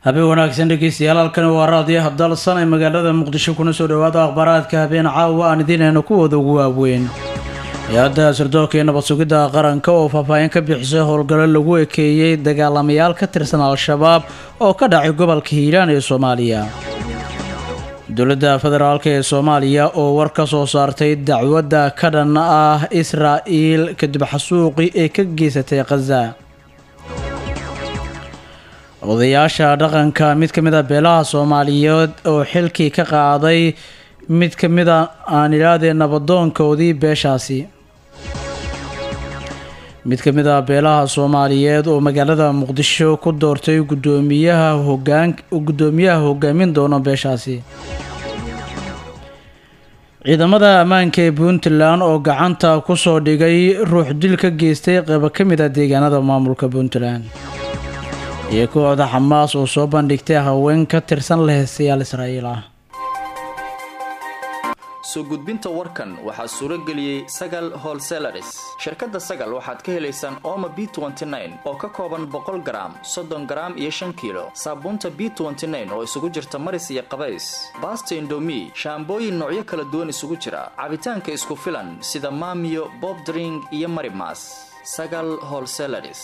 habeen wanaagsan dhegeystayaal halkani waa raadiyaha dalsan ee magaalada muqdisho kuna soo dhawaada akhbaaraadka habeen caawa aan idiinayno kuwooda ugu waaweyn hay-adda sirdoonka iyo nabad sugidda qaranka oo faahfaahin ka bixisay howlgallo lagu ekeeyey dagaalamayaal ka tirsan al-shabaab oo ka dhacay gobolka hiiraan ee soomaaliya dowladda federaalk ee soomaaliya oo war ka soo saartay dacwadda ka dhan ah israa'iil kadib xasuuqii ee ka geysatay khaza odayaasha dhaqanka mid ka mid a beelaha soomaaliyeed oo xilkii ka qaaday mid ka mid a aan idhaahdee nabadoonkoodii beeshaasi mid ka mid a beelaha soomaaliyeed oo magaalada muqdisho ku doortay gudoomiyaha hogaan guddoomiyaha hogaamin doono beeshaasi ciidamada ammaanka ee puntland oo gacanta kusoo dhigay ruux dil ka geystay qeybo ka mid a deegaanada maamulka puntland iyo kooxda xamaas oo soo bandhigtay haween ka tirsan leheestayaal israa'iil ah soo gudbinta warkan waxaa suuro geliyey sagal holselaris shirkadda sagal waxaad ka helaysaan ooma b oo ka kooban boqol garaam soddon garaam iyo shan kiilo saabuunta b oo isugu jirta maris iyo qabays baasta indomi shaambooyin noocyo kala duwan isugu jira cabitaanka isku filan sida maamiyo bob dring iyo marimas sagal holselaris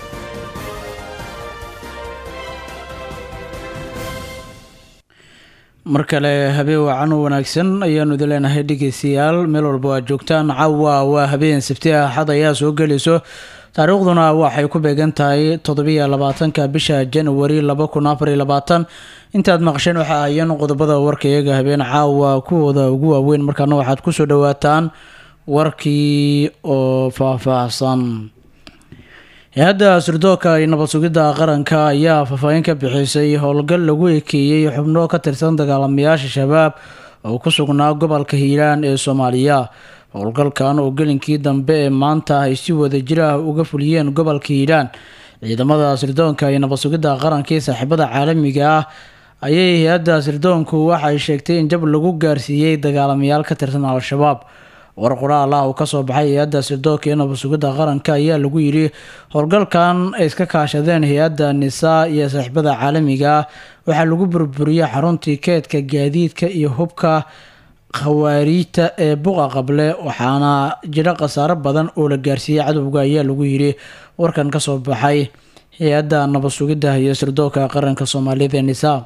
mar kale habeen wacan u wanaagsan ayaanu idin leenahay dhegeystayaal meel walba aad joogtaan caawa waa habeen sabti axad ayaa soo gelayso taariikhduna waxay ku beegan tahay toddobiyo labaatanka bisha januari laba kun afar iyo labaatan intaad maqasheen waxaa ahayeen qodobada warka iyaga habeen caawa kuwooda ugu waaweyn markaana waxaad kusoo dhawaataan warkii oo faahfaahsan hay-adda sirdoonka iyo nabad sugidda qaranka ayaa faahfaahin ka bixisay howlgal lagu ekeeyey xubno ka tirsan dagaalamayaasha shabaab oo ku sugnaa gobolka hiiraan ee soomaaliya howlgalkan oo gelinkii dambe ee maanta ay si wada jir ah uga fuliyeen gobolka hiiraan ciidamada sirdoonka iyo nabad sugidda qaranka iyo saaxiibada caalamiga ah ayay hay-adda sirdoonku waxay sheegtay in jab lagu gaarsiiyey dagaalamayaal ka tirsan al-shabaab war qoraal ah oo kasoo baxay hay-adda sirdoonka iyo nabad sugidda qaranka ayaa lagu yidhi howlgalkan ay iska kaashadeen hay-adda nisaa iyo saaxiibada caalamiga ah waxaa lagu burburiyey xaruntii keedka gaadiidka iyo hubka khawaariijta ee buqa qable waxaana jira khasaaro badan oo la gaarsiiyey cadowga ayaa lagu yidhi warkan kasoo baxay hay-adda nabad sugidda iyo sirdoonka qaranka soomaalida nisaa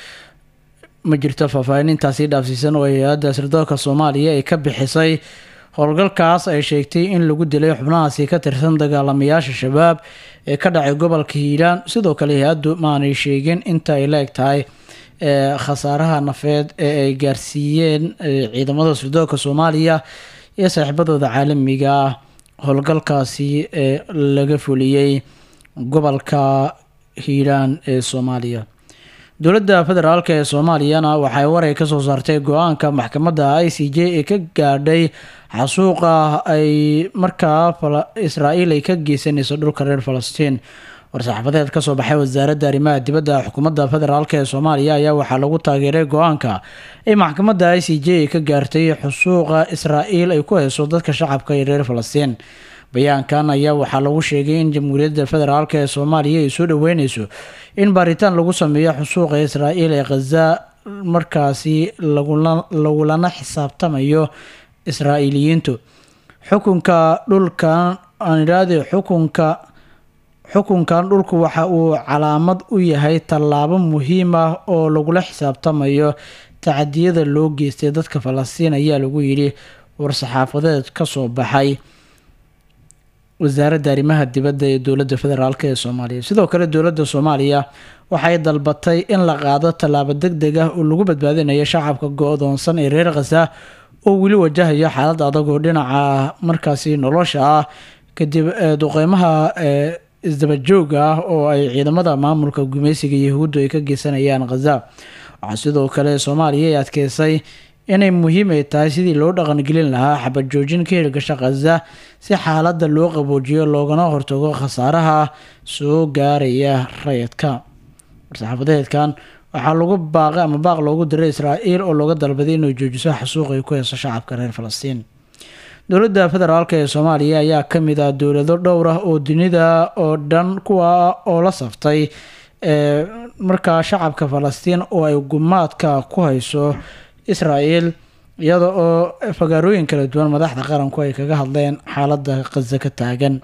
ma jirto faahfaahin intaasi dhaafsiisan oo hay-adda sirdoonka soomaaliya ay ka bixisay howlgalkaas ay sheegtay in lagu dilay xubnahaasi ka tirsan dagaalamayaasha shabaab ee ka dhacay gobolka hiiraan sidoo kale hay-addu maanay sheegin inta ay la eg tahay khasaaraha nafeed ee ay gaarsiiyeen ciidamada sirdoonka soomaaliya iyo saaxiibadooda caalamiga ah howlgalkaasi ee laga fuliyey gobolka hiiraan ee soomaaliya dowladda federaalk ee soomaaliyana waxay waray kasoo saartay go-aanka maxkamadda i c j ee ka gaadhay xasuuqa ay markaa israa'iil ay ka geysanayso dhulka reer falastiin war-saxaafadeed kasoo baxay wasaaradda arrimaha dibadda xukuumadda federaalk ee soomaaliya ayaa waxaa lagu taageeray go-aanka ay maxkamadda i c j ay ka gaartay xusuuqa israa'iil ay ku hayso dadka shacabka ee reer falastiin bayaankan ayaa waxaa lagu sheegay in jamhuuriyadda federaalk ee soomaaliya ay soo dhaweyneyso in baaritaan lagu sameeyo xusuuqa israa'iil ee khaza markaasi lagulana xisaabtamayo israa'iiliyiintu xukunka dhulkan aan idhaahde xukunka xukunkan dhulku waxa uu calaamad u yahay tallaabo muhiim ah oo lagula xisaabtamayo tacadiyada loo geystay dadka falastiin ayaa lagu yidhi war-saxaafadeed kasoo baxay wasaaradda arrimaha dibadda ee dowladda federaalk ee soomaaliya sidoo kale dowladda soomaaliya waxay dalbatay in la qaado tallaabo deg deg ah oo lagu badbaadinayo shacabka go-doonsan ee reer khasa oo weli wajahayo xaalad adag oo dhinaca markaasi nolosha ah kadib duqeymaha isdabajooga ah oo ay ciidamada maamulka gumeysiga yahuuddu ay ka geysanayaan khaza waxaa sidoo kale soomaaliya ay adkeysay inay muhiim ay tahay sidii loo dhaqangelin lahaa xabad joojin ka hirgasha khaza si xaaladda loo qaboojiyo loogana hortago khasaaraha soo gaaraya rayidka war-saxaafadeedkan waxaa lagu baaqay ama baaq loogu diray israa'iil oo looga dalbaday inay joojiso xasuuq ay ku heyso shacabka reer falastiin dowladda federaalk ee soomaaliya ayaa ka mid ah dowlado dhowr ah oo dunida oo dhan kuwa oo la saftay markaa shacabka falastiin oo ay gumaadka ku hayso israel iyada oo fagaarooyin kala duwan madaxda qaranku ay kaga hadleen xaaladda khaza ka taagan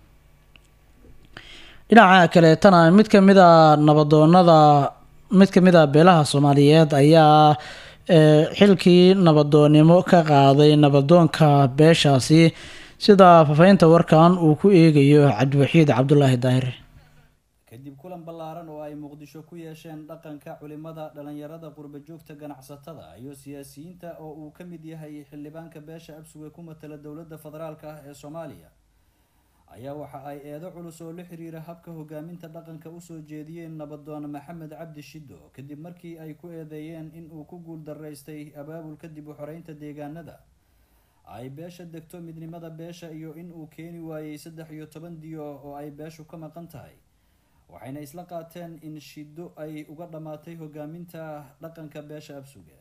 dhinaca kaleetana mid kamid a nabadoonada mid kamid a beelaha soomaaliyeed ayaa xilkii nabadoonnimo ka qaaday nabadoonka beeshaasi sida fafaynta warkan uu ku eegayo cabdiwaxiid cabdulaahi daahir kadib kulan ballaaran oo ay muqdisho ku yeesheen dhaqanka culimada dhalinyarada qurbajoogta ganacsatada iyo siyaasiyiinta oo uu ka mid yahay xildhibaanka beesha absuge ku matala dowladda federaalk ah ee soomaaliya ayaa waxa ay eedo culus oo la xiriira habka hogaaminta dhaqanka usoo jeediyeen nabadoon maxamed cabdi shiddo kadib markii ay ku eedeeyeen in uu ku guul daraystay abaabulka dib u xoreynta deegaanada ay beesha degto midnimada beesha iyo in uu keeni waayey saddex iyo toban diyo oo ay beeshu ka maqan tahay waxayna isla qaateen in shiddo ay uga dhammaatay hogaaminta dhaqanka beesha absuge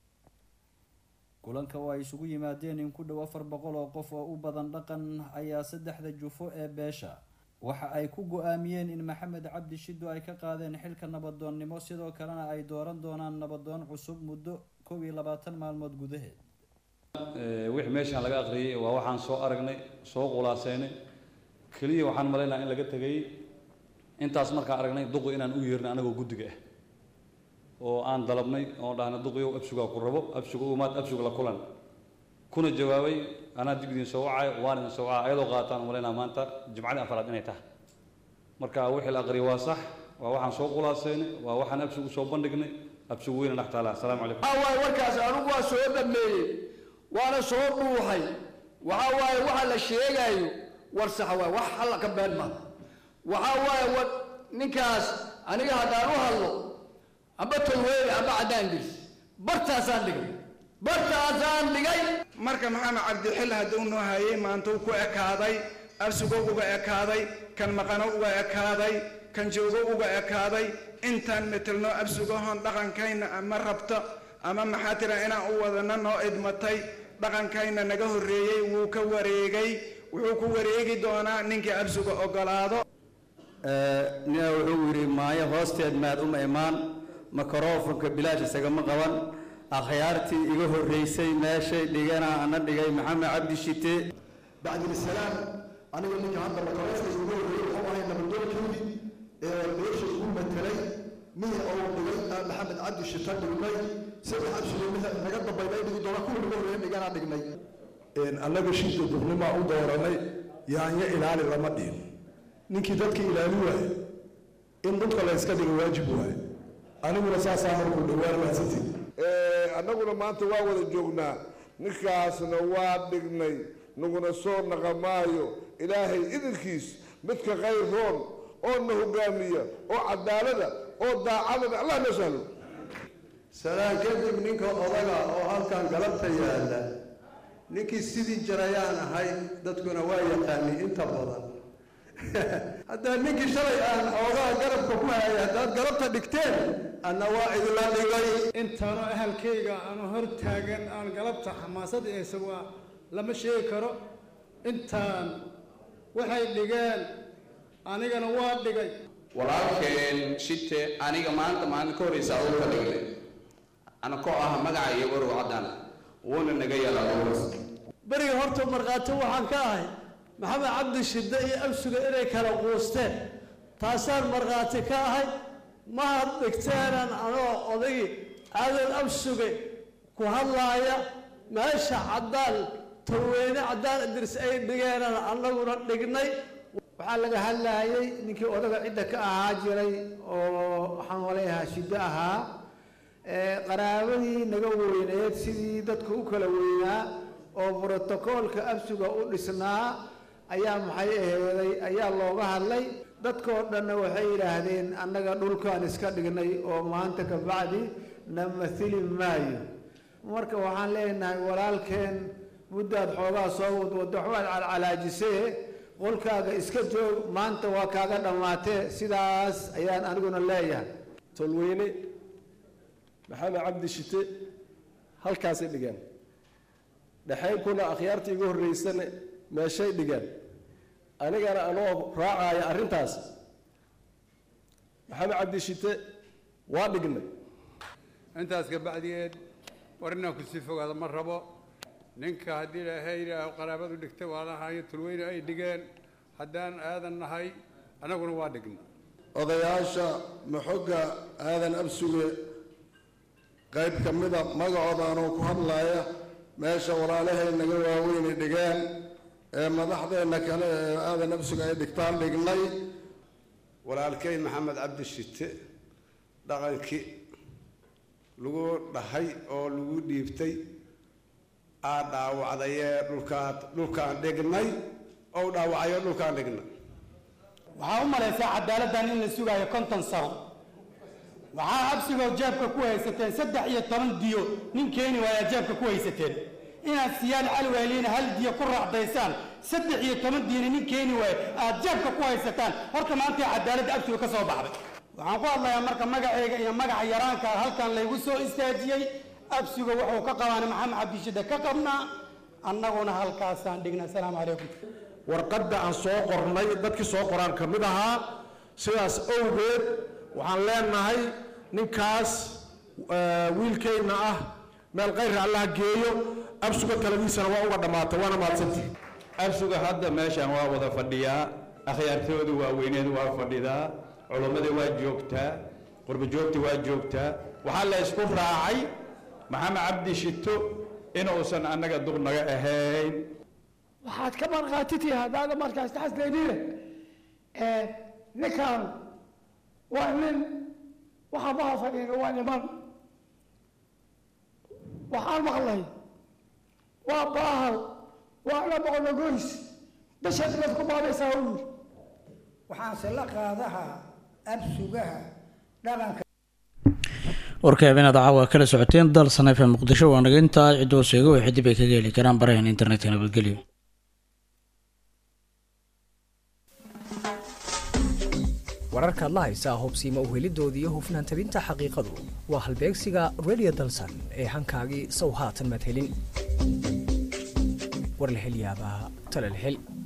kulanka oo ay isugu yimaadeen in ku dhow afar boqol oo qof oo u badan dhaqan ayaa saddexda jufo ee beesha waxa ay ku go-aamiyeen in maxamed cabdi shiddo ay ka qaadeen xilka nabadoonnimo sidoo kalena ay dooran doonaan nabadoon cusub muddo kow iyo labaatan maalmood gudaheed wixii meeshaan laga aqriyay waa waxaan soo aragnay soo qulaaseynay keliya waxaan malaynaha in laga tegay intaas markaan aragnay duqi inaan u yeernay anagoo guddiga ah oo aan dalabnay oo dhahna duqiyow absugaa ku rabo absuga umaad absuga la kulan kuna jawaabay anaa dib idin soo wacay waan idin soo wacay ayadoo qaataan malaynaa maanta jimcadii afaraad inay tahay marka wixii la aqriyay waa sax waa waxaan soo qulaaseynay waa waxaan absuga usoo bandhignay absuga weyna dhex taala asalaamu calaykum waay warkaas anigu waa soo dhameeyey waana soo dhuuxay waxa waaye waxa la sheegayo war sax waay wax halla ka been ma waxa waaye war ninkaas aniga haddaan u hadlo amba tolweeri amba caddaan dirs bartaasaan dhigay bartaasaan dhigay marka maxamed cabdixil hadduu noo hayay maantuu ku ekaaday absugo uga ekaaday kan maqano uga ekaaday kan joogo uga ekaaday intaan metelno absugahoon dhaqankayna ama rabto ama maxaa tira inaan u wadana noo idmatay dhaqankayna naga horreeyey wuu ka wareegay wuxuu ku wareegi doonaa ninkii absuga ogolaado nina wuxuu yidhi maayo hoosteed maad uma imaan makarofonka bilaash isagama qaban akhyaartii iga horreysay meeshay dhigana ana dhigay maxamed cabdi shite bacdilisalaam aniga ninka hadda makarofonka ugu horreeyey wuxuu ahay nabadoonkoodii ee meesha igu matelay mihi oo dhigay maxamed cabdi shita dhignay saddex abshilimiha naga dambayna dhigi doona kuwa naga horreeya dhigana dhignay annaga shida dufnimaa u dooranay yaanyo ilaali lama dhihin ninkii dadka ilaali waaye in dhulka la yska dhiga waajib waaye aniguna saasaa markuu dhowaan mahadsantiin annaguna maanta waa wada joognaa ninkaasna waa dhignay naguna soo naqamaayo ilaahay idinkiis midka khayr roon oo na hogaamiya oo cadaalada oo daacadana allah noo sahlo salaan kadib ninka odaga oo halkan galabta yaalla ninkii sidii jarayaan ahay dadkuna waa yaqaani inta badan haddaa ninkii shalay aan xoogaa garabka ku hayay haddaad galabta dhigteen anna waa idinla dhigay intaanoo ahalkayga aanu hor taagan aan galabta xamaasadda isaga lama sheegi karo intaan waxay dhigeen anigana waa dhigay walaalkeen shite aniga maanta maalin ka horreysa uu ka dhignay ana koo ah magaca iyo warow caddaan wuuna naga yalaa beriga horta markhaati waxaan ka ahay maxamed cabdi shidde iyo absuga inay kala quusteen taasaan markhaati ka ahay mahad dhigteenan anoo odagii aadan absuge ku hadlaaya meesha caddaan taweyne caddaan idris ay dhigeenan annaguna dhignay waxaa laga hadlaayay ninkii odaga cidda ka ahaa jiray oo waxaan waleeyahaa shiddo ahaa qaraabadii naga weyneed sidii dadka u kala weynaa oo brotokoolka absuga u dhisnaa ayaa maxay aheeday ayaa looga hadlay dadkoo dhanna waxay yidhaahdeen annaga dhulkaan iska dhignay oo maanta ka bacdi na mathili maayo marka waxaan leenahay walaalkeen muddaad xoogaa soo wadwaddo waxbaad calcalaajisee qolkaaga iska joog maanta waa kaaga dhammaatee sidaas ayaan aniguna leeyahay tolweyne maxamed cabdi shite halkaasay dhigeen dhexaynkuna akhyaartii iga horreysana meeshay dhigeen anigana anoo raacaya arrintaas maxamed cabdi shite waa dhignay intaas kabacdigeed war inaan kusii fogaado ma rabo ninka haddii ilaahay yidhaaho qaraabadu dhigtay waa lahayo tulweyne ay dhigeen haddaan aadan nahay annaguna waa dhigna odayaasha maxogga aadan absuge qayb ka mida magacoodaanoo ku hadlaaya meesha walaalahaynaga waaweyne dhigeen ee madaxdeenna kale ee aadan absuge ay dhigtaan dhignay walaalkay maxamed cabdi shite dhaqankii lagu dhahay oo lagu dhiibtay aa dhaawacdayee dhulkaan dhulkaan dhignay ou dhaawacayo dhulkaan dhignay waxaa u malaysaa cadaaladdan in la sugaayo konton sano waxaa absigoo jeebka ku haysateen saddex iyo toban diyo nin keeni waayaa jeebka ku haysateen inaad siyaan calweyliina hal diyo ku raacdaysaan saddex iyo toban diyona nin keeni waayo aad jeebka ku haysataan horta maanta cadaaladda absiga ka soo baxday waxaan ku hadlayaa marka magacayga iyo magaca yaraanka halkan laygu soo istaajiyey absiga wuxuu ka qabaana maxamed cabdishide ka qabnaa annaguna halkaasaan dhignay asalaamu calaykum warqadda aan soo qornay dadkii soo qoraan ka mid ahaa sidaas owgeed waxaan leenahay ninkaas wiilkeenna ah meel kayra allaha geeyo absuga taladiisana waa uga dhammaatay waana mahadsantihi absuga hadda meeshaan waa wada fadhiyaa akhyaartoodu waaweyneed waa fadhidaa culummada waa joogtaa qurbajoogta waa joogtaa waxaa la isku raacay maxamed cabdi shito inuusan annaga duq naga ahayn waxaad ka markhaatitihi haddaada markaas taxasleynine ninkan waa nin waxa maha fadhiina waa niman waxaan maqlay waa baahal waana boqonogoys bishaad baad ku baabaysaa u yiri waxaanse la qaadahaa absugaha dhaqanka warka habeenada caawa kala socoteen dal saneef ee muqdisho waa naga intaa cidoo sheego waxay dib ay kaga heli karaan barahan internetka nabadgelyo wararkaad la haysaa hubsiima uhelidoodii iyo hufnaan tabinta xaqiiqadu waa halbeegsiga radio dalsan ee hankaagii sow haatan maad helin war la hel yaabaa tale la hel